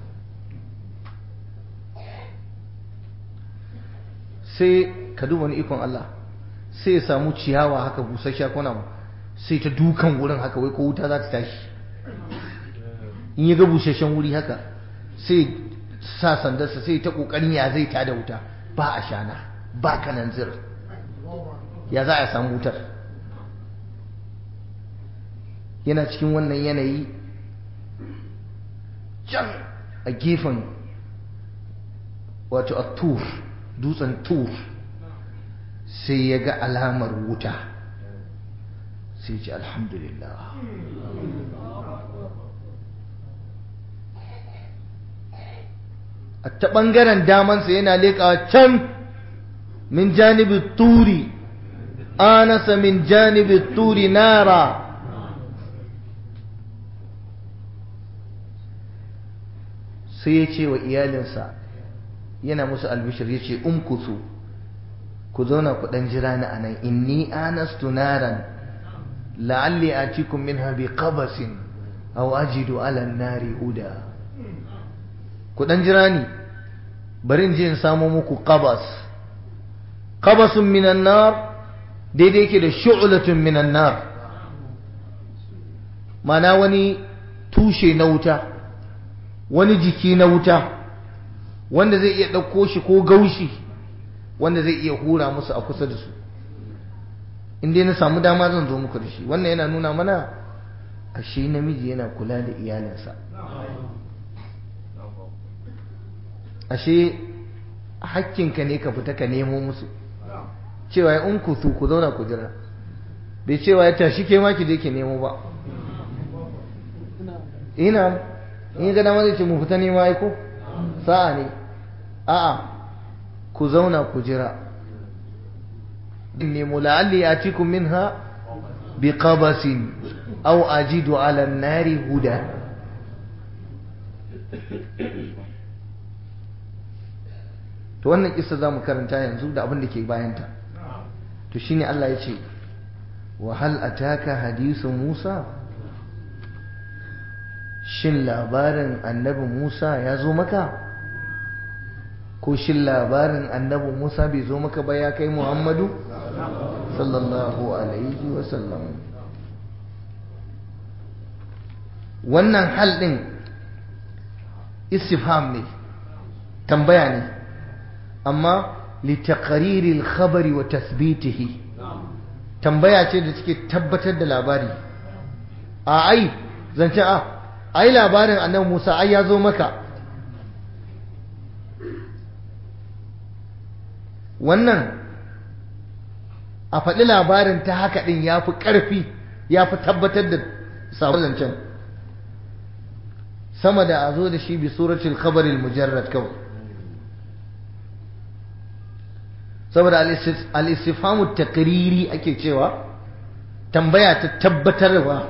sai ka duba ni ikon Allah sai ya samu ciyawa haka busasshiya kona sai ta dukan wurin haka wai ko wuta za ta tashi in ya ga busasshen wuri haka sai sa sandarsa sai ta kokarin ya zai tada wuta ba a shana ba kanan zir ya za a samu wutar yana cikin wannan yanayi can a gefen wato a tur dutsen tur sai ya ga alamar wuta sai ce alhamdulillah a ta ɓangaren damansa yana leƙawa can min janibi turi anasa min janibi turi nara sai ya ce wa iyalinsa yana musu albishir ya ce umkusu ku zauna ku ɗan jira ni a nan inni anastu naran la'alli atikum minha bi qabasin aw ajidu ala nari huda ku ɗan jira ni bari in je in samo muku qabas qabasun minan nar daidai yake da shu'latun minan nar mana wani tushe na wuta wani jiki na wuta wanda zai iya ɗauko shi ko gaushi wanda zai iya hura musu a kusa da su in dai na samu dama zan zo muku da shi wannan yana nuna mana ashe namiji yana kula da iyalinsa ashe hakkinka ne ka fita ka nemo musu cewa ya in ku su ku zauna ku jira bai cewa ya tashi ke ma ki je ki nemo ba ina in ga dama zai ce mu fita nema aiko sa'a ne a'a ku zauna ku jira nemo la'alli atikum minha bi qabasin aw ajidu ala an-nari huda to wannan kissa zamu karanta yanzu da abin da ke bayanta to shine Allah ya ce wa hal ataka hadisu Musa shin labarin annabi Musa ya zo maka ko shin labarin annabi Musa bai zo maka ba ya kai Muhammadu sallallahu alaihi wasallam wannan hal din istifham ne tambaya ne amma litaqariri al-khabari wa tathbitihi tambaya ce da take tabbatar da labari a ai zance a ai labarin annabi Musa ai ya zo maka wannan a faɗi labarin ta haka ɗin ya fi ƙarfi ya fi tabbatar da sabon zancen sama da a zo da shi bi suratul khabaril mujarrad kawai saboda al-istifhamu taqriri ake cewa tambaya ta tabbatarwa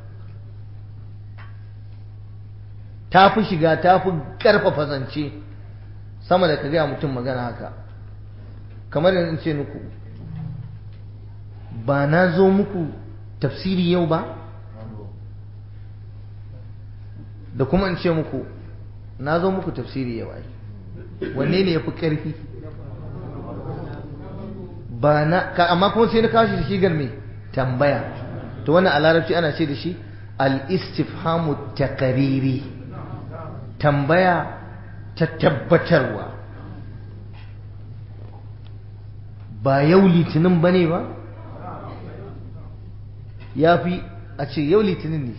ta fi shiga ta fi karfafa zance sama da ka gaya mutum magana haka kamar yanzu ce muku ba na zo muku tafsiri yau ba da kuma in ce muku na zo muku tafsiri yau ai wanne ne ya fi ƙarfi ba na amma kuma sai na kawo shi da shigar mai tambaya to wannan a larabci ana ce da shi al-istifhamu taqriri tambaya ta tabbatarwa ba yau litinin bane ba ya fi a ce yau litinin ne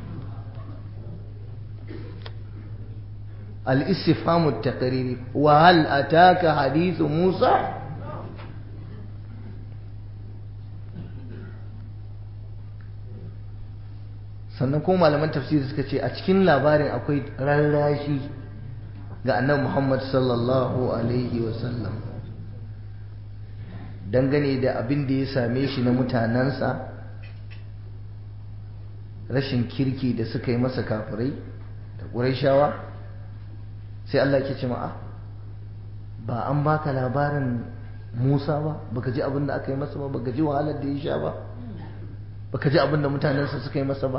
al-istifhamu taqriri wa hal ataka hadithu Musa sannan kuma malaman tafsiri suka ce a cikin labarin akwai rarrashi ga annabi Muhammad sallallahu alaihi wasallam dangane da abin da ya same shi na mutanensa rashin kirki da suka yi masa kafirai da ƙuraishawa sai Allah ke ce ma'a ba an baka labarin Musa ba baka ji abin da aka yi masa ba baka ji wahalar da ya sha ba baka ji abin da mutanensa suka yi masa ba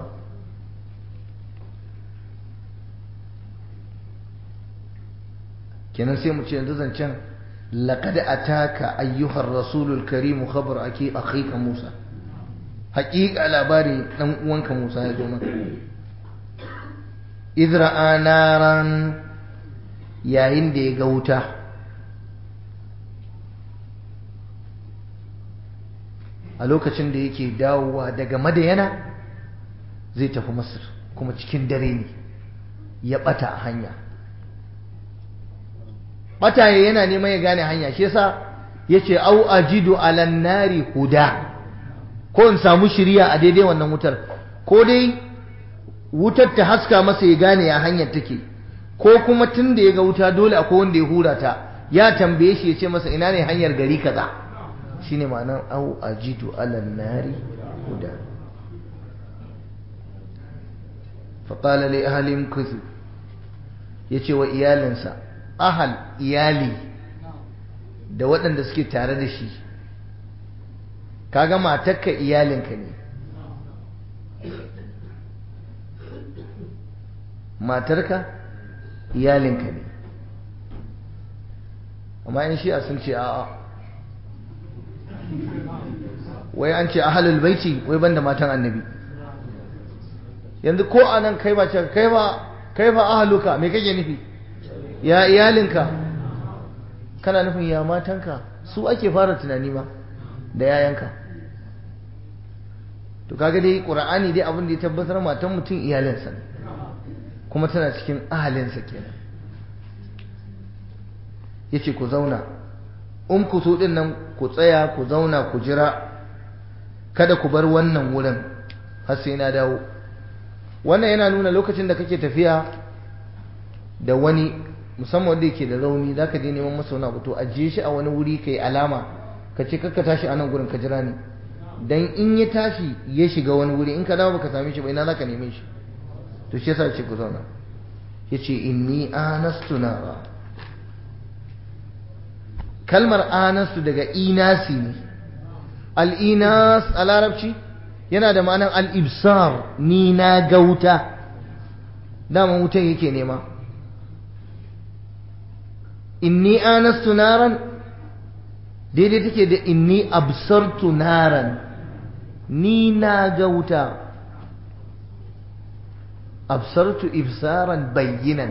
kenan sai mu ce yanzu zancen laqad ataka ayyuhar rasulul karim khabar aki akhika Musa haƙiƙa labari dan uwanka Musa ya zo maka idra naran yayin da ya ga wuta a lokacin da yake dawowa daga madayana zai tafi masar kuma cikin dare ne ya bata a hanya bataye yana neman ya gane hanya shi yasa yace au ajidu alan nari huda ko in samu shiriya a daidai wannan wutar ko dai wutar ta haska masa ya gane ya hanyar take ko kuma tun da ya ga wuta dole akwai wanda ya hura ta ya tambaye shi ya ce masa ina ne hanyar gari kaza shine ma'anar au ajidu alan nari huda فقال لأهل كثوا yace wa iyalinsa ahal iyali da waɗanda suke tare da shi kaga matarka iyalinka ne matarka iyalinka ne amma in shi a sun ce a'a wai an ce ahalul baiti wai banda matan annabi yanzu ko anan kai ba kai ba kai ba ahaluka me kake nufi ya iyalinka kana nufin ya matanka su ake fara tunani ma da yayanka to kaga dai qur'ani dai abin da ya tabbatar matan mutum iyalinsa ne kuma tana cikin ahalinsa kenan yace ku zauna in ku so din nan ku tsaya ku zauna ku jira kada ku bar wannan wurin har sai na dawo wannan yana nuna lokacin da kake tafiya da wani musamman wanda yake da rauni za ka je neman masa wani abu to ajiye shi a wani wuri ka yi alama ka ce kakka tashi a nan gurin ka jira ni dan in ya tashi ya shiga wani wuri in ka dawo baka same shi ba ina za ka neme shi to shi yasa ce ku zauna ya ce inni anastu nara kalmar anastu daga inasi ne al-inas a larabci yana da ma'anar al-ibsar ni na gauta dama wutan yake nema inni anastu naran daidai take da inni absartu naran ni na ga wuta absartu ibsaran bayyinan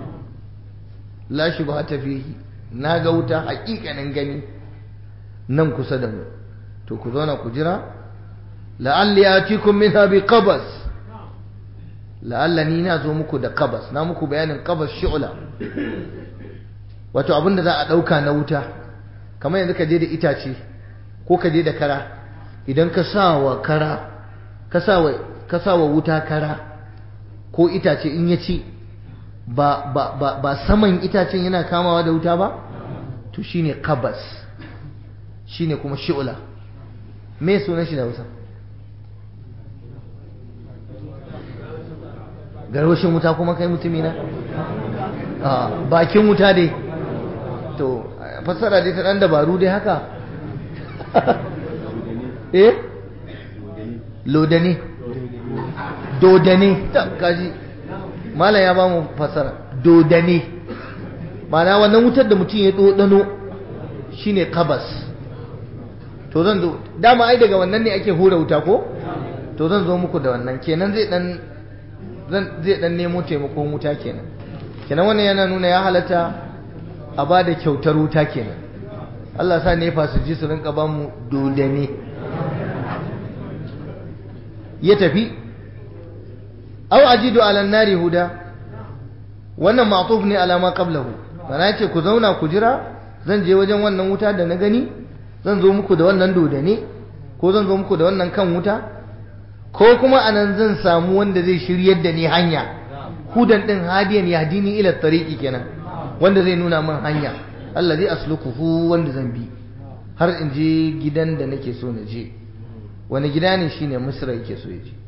la shubhata fihi na ga wuta hakikanin gani nan kusa da mu to ku zauna ku jira la'alli atikum minha bi qabas la'alla ni na zo muku da qabas na muku bayanin qabas shu'la wato abin da za a ɗauka na wuta kamar yanzu ka je da itace ko ka je da kara idan ka sa wa kara ka sa wa wuta kara ko itace in ya ci ba, ba, ba, ba saman itacen yana kamawa da wuta ba to shine kabas shine kuma shi'ula me sunan shi da Hausa garwashin wuta kuma kai mutumi na a bakin wuta dai to fassara dai ta dan dabaru dai haka eh lodane dodane ta kaji malam ya ba mu fassara dodane mana wannan wutar da mutum ya dodano shine kabas to zan zo dama ai daga wannan ne ake hura wuta ko to zan zo muku da wannan kenan zai dan zai dan nemo taimakon wuta kenan kenan wannan yana nuna ya halatta a ba da kyautar wuta kenan Allah sa nefa su ji su rinka ba mu dodane ya tafi aw ajidu ala nari huda wannan ma'tuf ne ala ma qablahu bana yace ku zauna ku jira zan je wajen wannan wuta da na gani zan zo muku da wannan dodane ko zan zo muku da wannan kan wuta ko kuma anan zan samu wanda zai shiryar da ni hanya hudan din hadiyan yahdini ila tariqi kenan wanda zai nuna min hanya allazi asluquhu wanda zan bi har in je gidan da nake so na je wani gida ne shine misra yake so ya je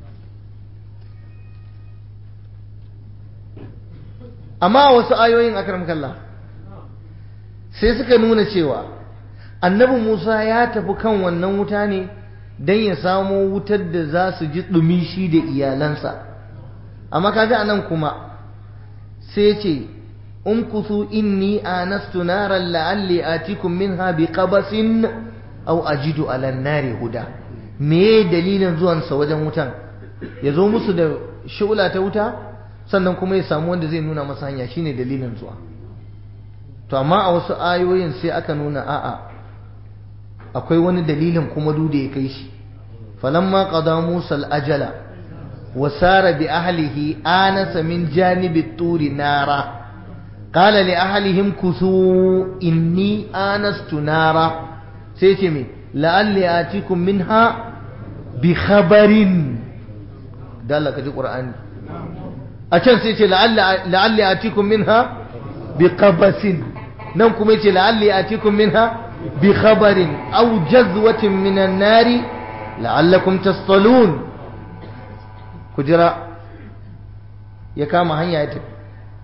amma wasu ayoyin akram kallah sai suka nuna cewa annabi Musa ya tafi kan wannan wuta ne don ya samo wutar da za su ji ɗumi shi da iyalansa amma kaga anan kuma sai ce in kusu inni anastu naran la'alli atikum minha bi qabasin aw ajidu ala nari huda me dalilin zuwansa wajen wutan ya zo musu da shula ta wuta sannan kuma ya samu wanda zai nuna masa hanya shine dalilin zuwa to amma a wasu ayoyin sai aka nuna a'a akwai wani dalilin kuma duda ya kai shi falamma qada musa al-ajala wa sara bi ahlihi anasa min janibi turi nara qala li ahlihim kusu inni anastu nara sai ce me la'alli atikum minha bi khabarin dalla kaji qur'ani a can sai ce la'alli atikum minha bi qabasin nan kuma yace la'alli atikum minha bi khabarin aw jazwatin minan nari la'allakum tastalun kujira ya kama hanya ya tafi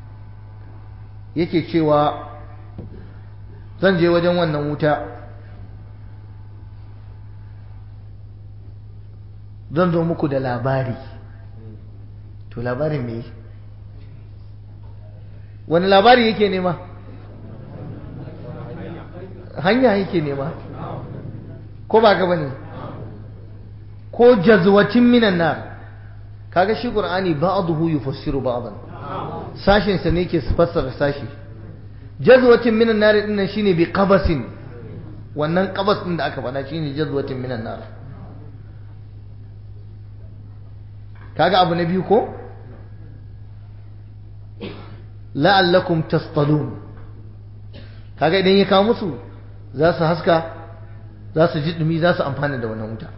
yake cewa zan je wajen wannan wuta zan zo muku da labari to labarin me wani labari yake nema hanya yake nema ko ba gaba ne ko jazwatin minan nar kaga shi qur'ani ba'dahu yufassiru ba'dan sashin sa ne yake fassara sashi jazwatin minan nar din nan shine bi qabasin wannan qabas din da aka faɗa shine jazwatin minan nar kaga abu na biyu ko la'allakum tastalun kaga idan ya kawo musu za su haska za su ji dumi za su amfana da wannan wuta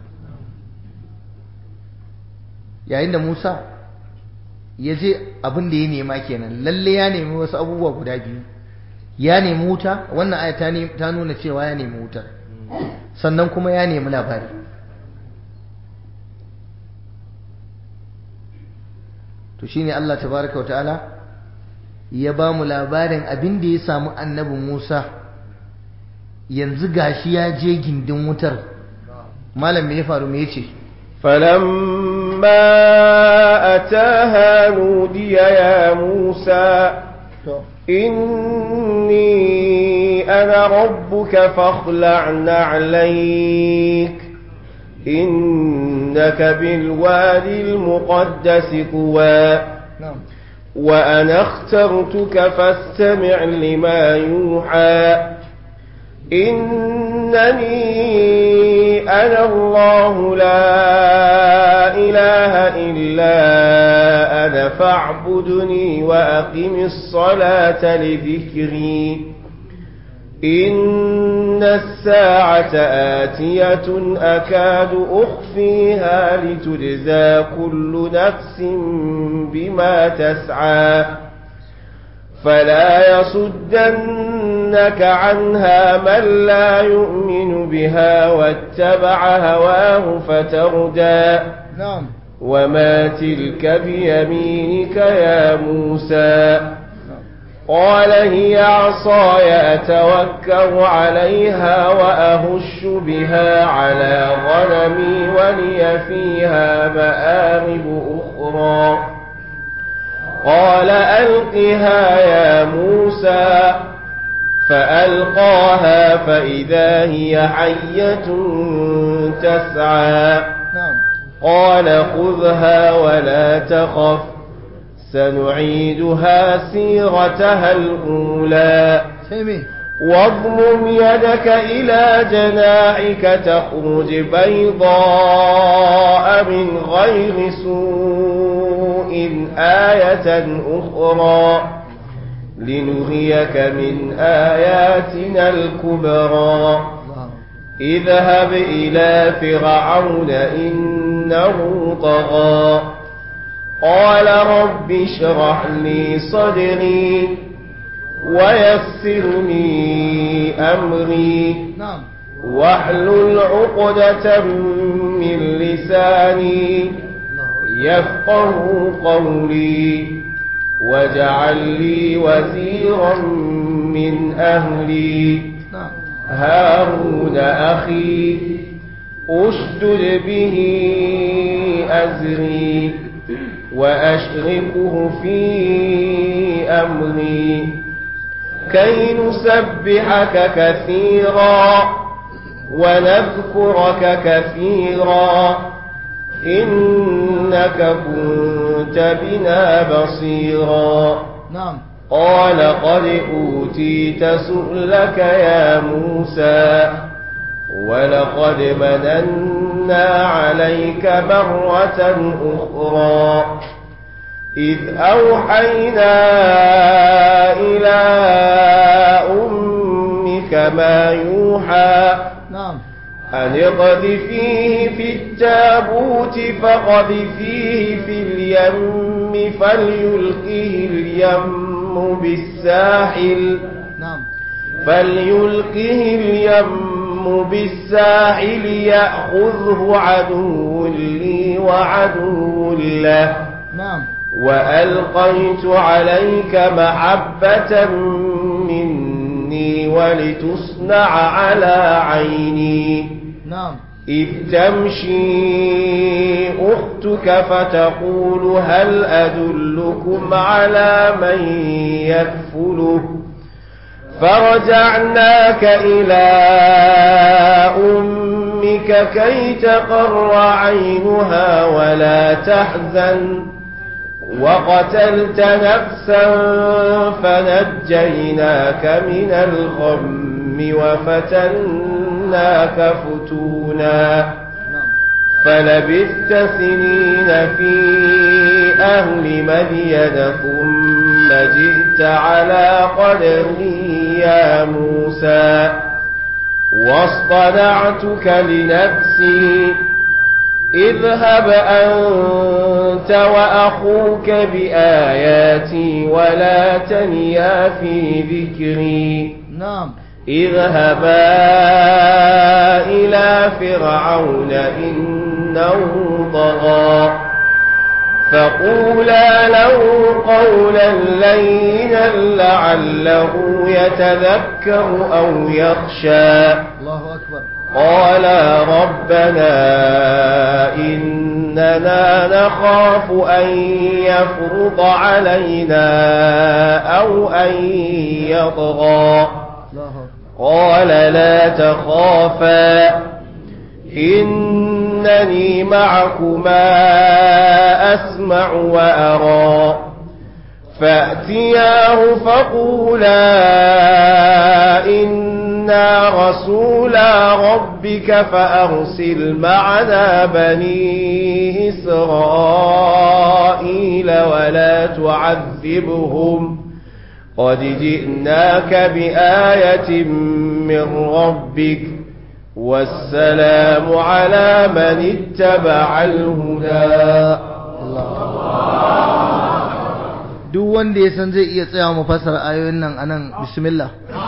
yayin da Musa ya je abin da ya nema kenan lalle ya nemi wasu abubuwa guda biyu ya nemi wuta wannan aya ta nuna cewa ya nemi wutar sannan kuma ya nemi labari to shine Allah tabaraka wa ta'ala ya ba mu labarin abin da ya samu annabi Musa yanzu gashi ya je gindin wutar malam me ya faru me yace فلما أتاها نودي يا موسى إني أنا ربك فاخلع نعليك إنك بالوادي المقدس طوى وأنا اخترتك فاستمع لما يوحى إنني أنا الله لا إله إلا أنا فاعبدني وأقم الصلاة لذكري إن الساعة آتية أكاد أخفيها لتجزى كل نفس بما تسعى فلا يصدنك عنها من لا يؤمن بها واتبع هواه فتردى نعم وما تلك بيمينك يا موسى قال هي عصاي أتوكل عليها وأهش بها على غنمي ولي فيها مآرب أخرى قال ألقها يا موسى فألقاها فإذا هي حية تسعى نعم قال خذها ولا تخف سنعيدها سيرتها الأولى سيمي واضمم يدك إلى جناحك تخرج بيضاء من غير سوء آية أخرى لنريك من آياتنا الكبرى الله اذهب إلى فرعون إنه طغى قال رب اشرح لي صدري ويسر لي أمري نعم واحلل عقدة من لساني الله يفقه قولي واجعل لي وزيرا من أهلي نعم هارون أخي أشدد به أزري وأشركه في أمري كي نسبحك كثيرا ونذكرك كثيرا إنك كنت بنا بصيرا نعم قال قد أوتيت سؤلك يا موسى ولقد مننا عليك مرة أخرى إذ أوحينا إلى أمك ما يوحى نعم أن اقذفيه في التابوت فقذفيه في اليم فليلقه اليم بالساحل نعم فليلقه اليم بالساحل يأخذه عدو لي وعدو له نعم وألقيت عليك محبة مني ولتصنع على عيني نعم إذ تمشي أختك فتقول هل أدلكم على من يكفله فرجعناك إلى أمك كي تقر عينها ولا تحزن وقتلت نفسا فنجيناك من الغم وفتناك فتونا نعم فلبثت سنين في أهل مدين ثم جئت على قدري يا موسى واصطنعتك لنفسي اذهب أنت وأخوك بآياتي ولا تنيا في ذكري نعم اذهبا إلى فرعون إنه طغى فقولا له قولا لينا لعله يتذكر أو يخشى الله أكبر قالا ربنا إننا نخاف أن يفرض علينا أو أن يطغى الله أكبر قال لا تخافا إنني معكما أسمع وأرى فأتياه فقولا إنا رسولا ربك فأرسل معنا بني إسرائيل ولا تعذبهم قد جئناك بآية من ربك والسلام على من اتبع الهدى duk wanda ya san zai iya tsayawa mu fassara ayoyin nan anan bismillah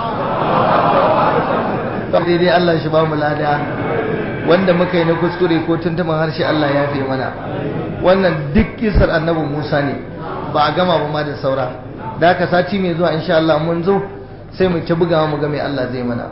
daidai Allah shi ba mu lada wanda muka yi na kuskure ko tuntuban harshe Allah ya fi mana wannan duk kisar annabi Musa ne ba a gama ba ma da saura da haka sati mai zuwa insha Allah mun zo sai mu ta bugawa mu ga mai Allah zai mana